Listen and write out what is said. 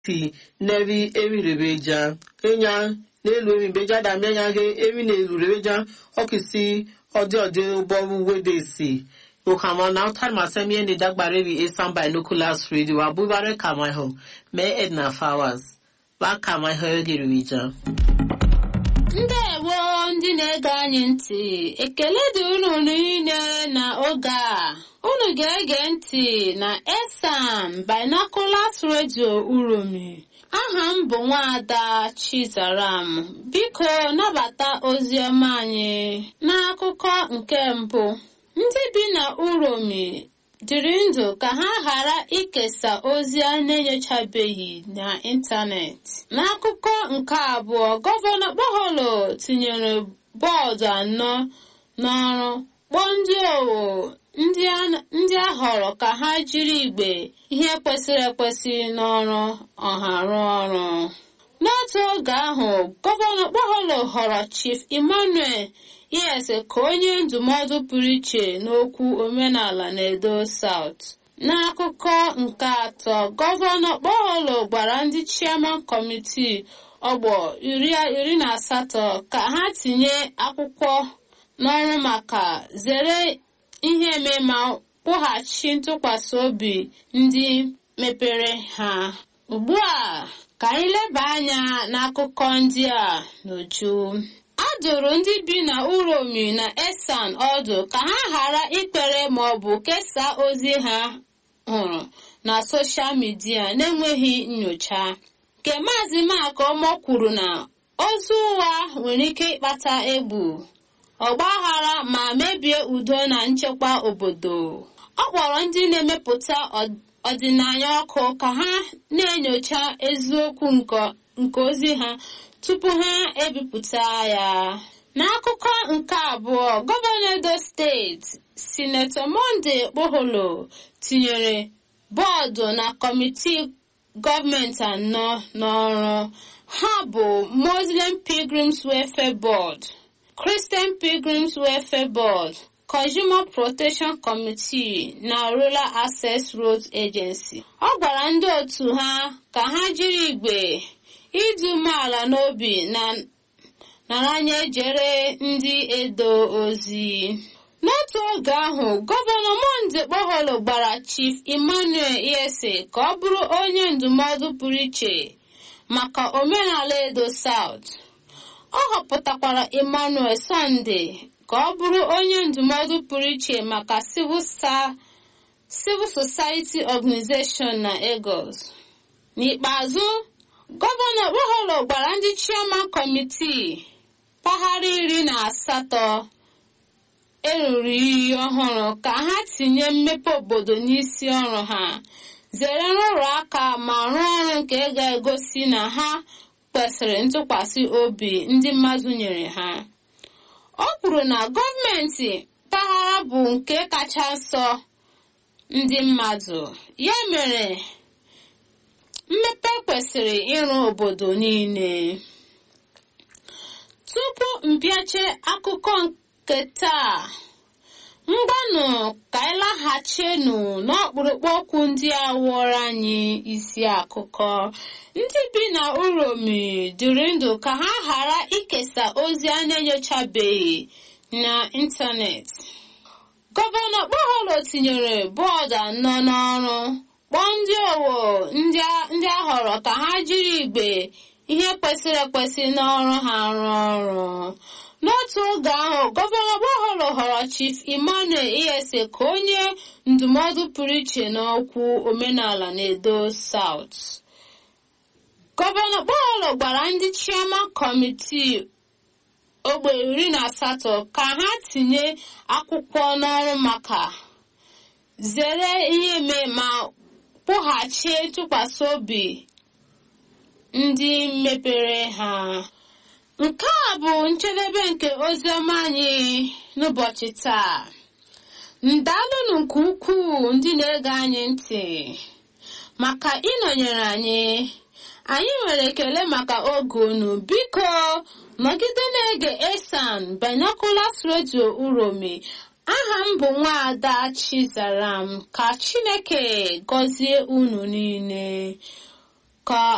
ti nevi emirebeja enya n'elu emibeja damianya ge emi n'elu rebeja ọkisi ọdị ọdị ụgbọ wedesi okama na ụtar masemi ene dagbare bi esan binoculars radio abubare kamaiho mee edna flowers ba kamaiho egiribeja ndewo ndị na-ege anyị ntị ekele dị unu niile na oge a unu ga-ege ntị na esan binoculars radio uromi aha m bụ nwaada chizaram biko nabata ozi ọma anyị n'akụkọ nke mbụ ndị bi na uromi dịrị ndụ ka ha ghara ikesa ozi a na-enyochabeghị n'ịntanetị n'akụkọ nke abụọ gọvanọ kpọholo tinyere bọọdụ anọ n'ọrụ kpọọ ndị owo ndị a họrọ ka ha jiri igbe ihe kwesịrị ekwesị n'ọrụ ọha rụọ ọrụ n'otu oge ahụ gọvanọ kpọholo họrọ chief emmanuel yes ka onye ndụmọdụ pụrụ iche n'okwu omenala na edo south n'akụkọ nke atọ gọvanọ kpọholo gwara ndị chairman kọmitii ọgbọ iri na asatọ ka ha tinye akwụkwọ n'ọrụ maka zere ihe eme ma kwụghachi ntụkwasị obi ndị mepere ha ugbu a ka anyị leba anya n'akụkọ ndị a n'uju a dụrụ ndị bi na uromi na esan ọdụ ka ha ghara ikpere maọbụ kesaa ozi ha hụrụ na soshal midia na-enweghị nyocha nke maazị makọmọ kwuru na ozi ụgha nwere ike ịkpata egbu ọgbaghara ma mebie udo na nchekwa obodo ọ kpọrọ ndị na-emepụta ọdịnaya ọkụ ka ha na-enyocha eziokwu nke ozi ha tupu ha ebipụta ya n'akụkọ nke abụọ gọvanọ edo steeti sinetọ monde kpoholo tinyere bọọdụ na kọmitii gọọmenti anọ n'ọrụ ha bụ muslim pilgrims welfare board christian pilgrims welfare board consumer protection committee na rural access road agency ọ gwara ndị otu ha ka ha jiri igbe ịdị umeala n'obi na naranye jere ndị edo ozi n'otu oge ahụ gọvanọ monde kpọholo gbara chief emmanuel iyese ka ọ bụrụ onye ndụmọdụ pụrụ iche maka omenala edo south ọ họpụtakwara emmanuel sunday ka ọ bụrụ onye ndụmọdụ pụrụ iche maka civil society organization na Lagos n'ikpeazụ gọvanọ kpọholo gwara ndị chairman kọmitii mpaghara iri na asatọ eruru iyi ọhụrụ ka ha tinye mmepe obodo n'isi ọrụ ha zere nrụrụ aka ma rụọ ọrụ nke ga-egosi na ha kwesịrị ntụkwasị obi ndị mmadụ nyere ha o kwuru na gọọmenti mpaghara bụ nke kacha nsọ ndị mmadụ ya mere mmepe kwesịrị ịrụ obodo niile tupu mpịache akụkọ nke taa mgbanụ ka anyị laghachienu n'ọkpụrụkpụ okwu ndị a wụọrọ anyị isi akụkọ ndị bi na uromi dịrị ndụ ka ha ghara ikesa ozi a na-enyochabeghị n'ịntanetị gọvanọ kpọholo tinyere bọọdụ anọ n'ọrụ kpọọ ndị owo ndị ahọrọ ka ha jiri igbe ihe kwesịrị ekwesị n'ọrụ ha rụọ ọrụ n'otu oge ahụ gọvanọ gbaghọrọ họrọ chief emmanuel iyese ka onye ndụmọdụ pụrụ iche n'okwu omenala na edo south gọvanọ gbaghọrọ gwara ndị chairman kọmitii ogbe iri na asatọ ka ha tinye akwụkwọ n'ọrụ maka zere ihe mee ma kwụghachi ntụkwasị obi ndị mepere ha nke a bụ njedebe nke oziọma anyị n'ụbọchị taa ndalụnụ nke ukwuu ndị na-ege anyị ntị maka ịnọnyere anyị anyị nwere ekele maka oge unu biko nọgide na-ege esan binoculars radio uromi aha m bụ nwaada chizaram ka chineke gọzie unu niile ka